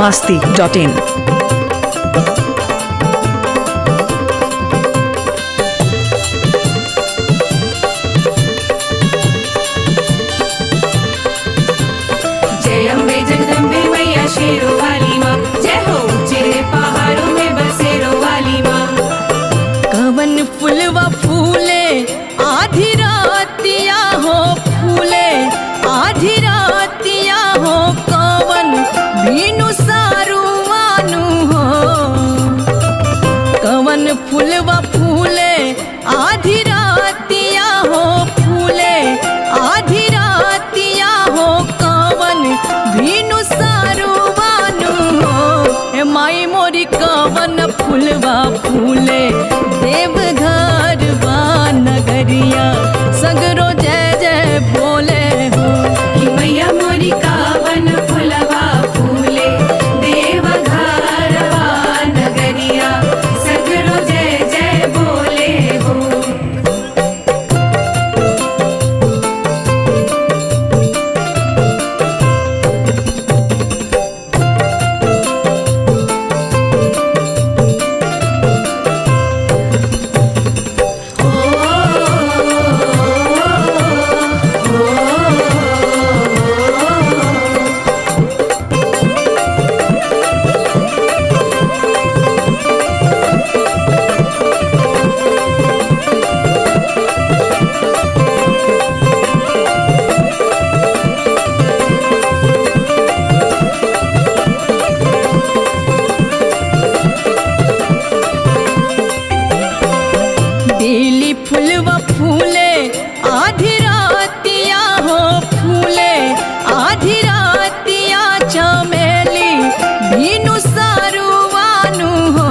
masti.in. जय अम्बे जगदम्बे मैया शेरों वाली माँ जय हो ऊंचे पहाड़ों में बसेरों वाली माँ कवन फुलवा फूले आधी रातिया हो फूले आधी रातिया हो कवन बीनु सारुआनु हो कवन फुलवा फूले आधी रातिया हो फूले आधी रातिया हो कवन बीनु सारुआनु हो हे माई मोरी कवन फुलवा फूले देवघर वा नगरिया सगरो जय जय बोले हो कि मैया मोरी कावन फुलवा फूले देव घरवा नगरिया सगरो जय जय बोले हो बेली फुलवा फूले आधी रातिया हो फूले आधी रातिया चमेली भीनु सारुवानु हो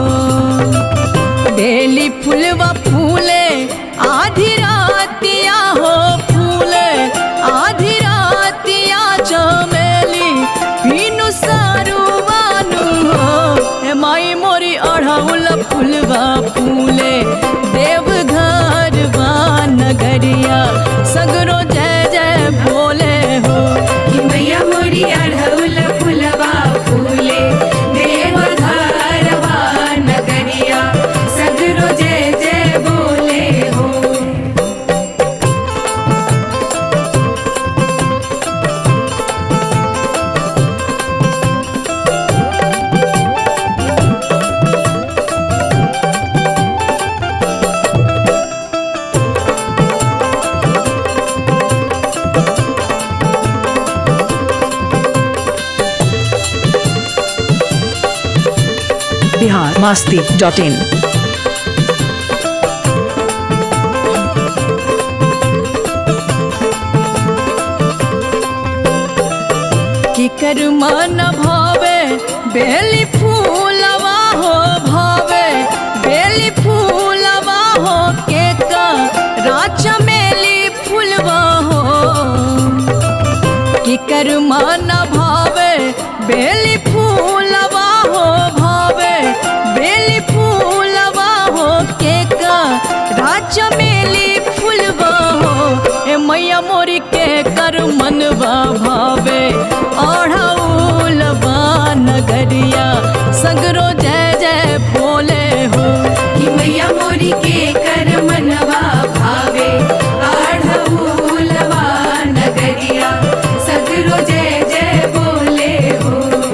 बेली फुलवा फूले आधी रातिया हो फूले आधी रातिया चमेली भीनु सारुवानु हो हे माई मोरी अढ़ौल फुलवा फूले देवघर वा नगरिया सगरो जय जय भोले हो कि मैया मोरी अढ़ौल फुलवा फूले देव घरवा नगरिया सगरो जय जय बोले हो Bihar masti.in. किकर मन भावे बेली फूलवा हो भावे बेली फूलवा हो के का राचा मेली फूलवा हो किकर मन भावे बेली फूलवा हो भावे बेली फूलवा हो के का राजा मेली फूलवा हो ए मैया मोरी के कर मनवा भावे ओढ़ौलवा नगरिया सगरो जय जय भोले हो कि मैया मोरी के कर मनवा भावे आढ़ऊलवा नगरिया सगरो जय जय बोले हो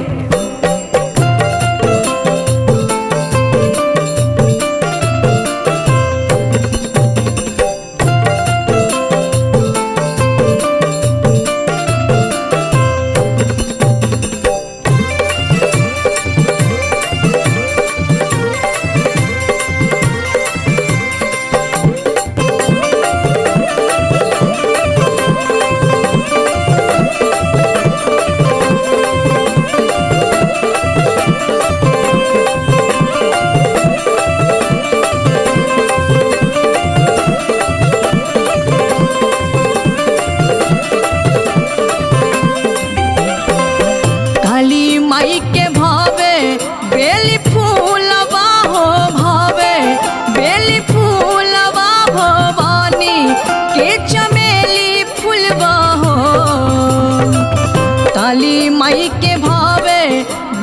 काली माई के भावे बेली फूलवा हो भावे बेली फूलवा भवानी के चमेली फूलवा हो काली माई के भावे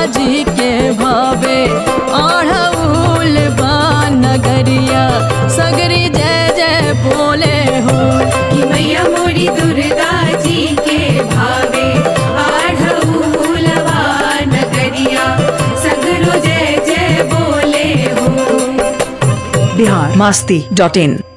जी के भावे आढ़ऊल बा नगरिया सगरी जय जय बोले हो कि मैया मोरी दुर्गा जी के भावे आढ़ऊलवा नगरिया सगरो जय जय बोले हो बिहार मास्ती डॉट इन